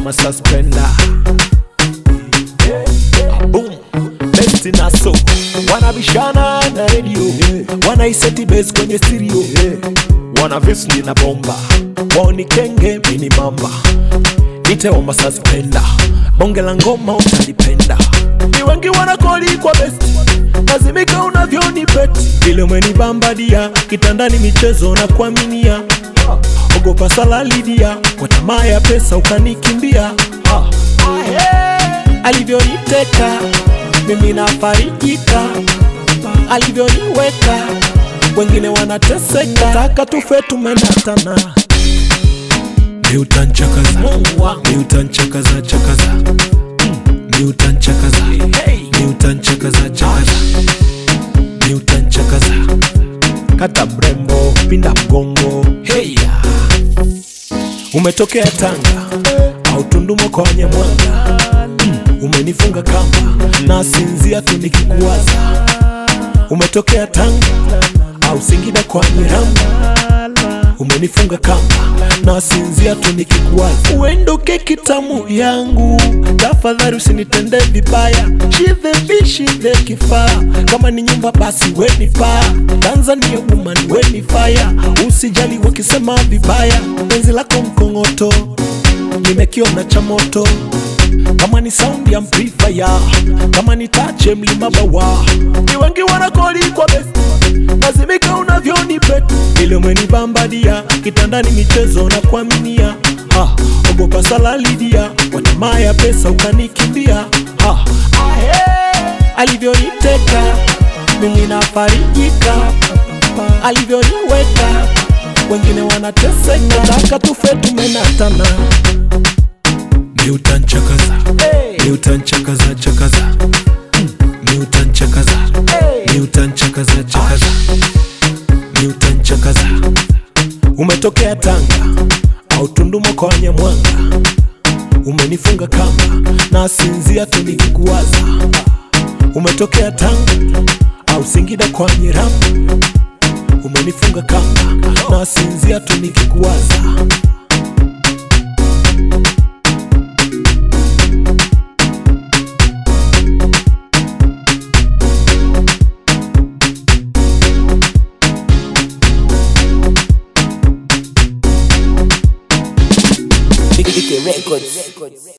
wa suspender boom best naso wanabishana na radio wanaiseti base kwenye stereo wana visni na bomba wao ni kenge mini mamba niteoma suspender bonge la ngoma utalipenda ni wengi wanakoli kwa best lazimika unavyoni beti vile umenibambadia kitandani michezo na kuaminia ogopa salalidia kwa tamaa ya pesa ukanikimbia Ah. alivyoniteka mimi nafarijika alivyoniweka wengine wanateseka taka tufe tumenatana ni utanchakaza ni utanchakaza chakaza Mm, ni utanchakaza ni utanchakaza chakaza ni utanchakaza kata mrembo pinda mgongo heya umetokea tanga au tundumo kwa wanyamwanga mm, umenifunga kamba na sinzia tu nikikuwaza umetokea tanga au singida kwa nyiramba umenifunga kamba na sinzia tu nikikuwaza uendoke kitamu yangu tafadhali usinitende vibaya shidhe bishidhe kifaa kama ni nyumba basi weni paa tanzania woman weni faya usijali wakisema vibaya penzi lako mkongoto nimekiona cha moto kama ni sound ya amplifier kama ni tache mlima bawa ni wengi wanakoli kwa best lazimika unavyoni bet ile umenibambadia kitandani michezo na kuaminia ha, ogopa salalidia kwa tamaa ya pesa ukanikimbia ha, ahe, alivyoniteka mimi nafarijika alivyoniweka wengine wanateseka taka tufe tumenatana ni utanchakaza ni utanchakaza chakaza Mm, ni utanchakaza ni utanchakaza chakaza ni utanchakaza umetokea tanga au tundumo kwa wanyamwanga umenifunga kamba na sinzia tu nikikuwaza umetokea tanga au singida kwa nyiramu umenifunga kamba na sinzia tu nikikuwaza Ike Records.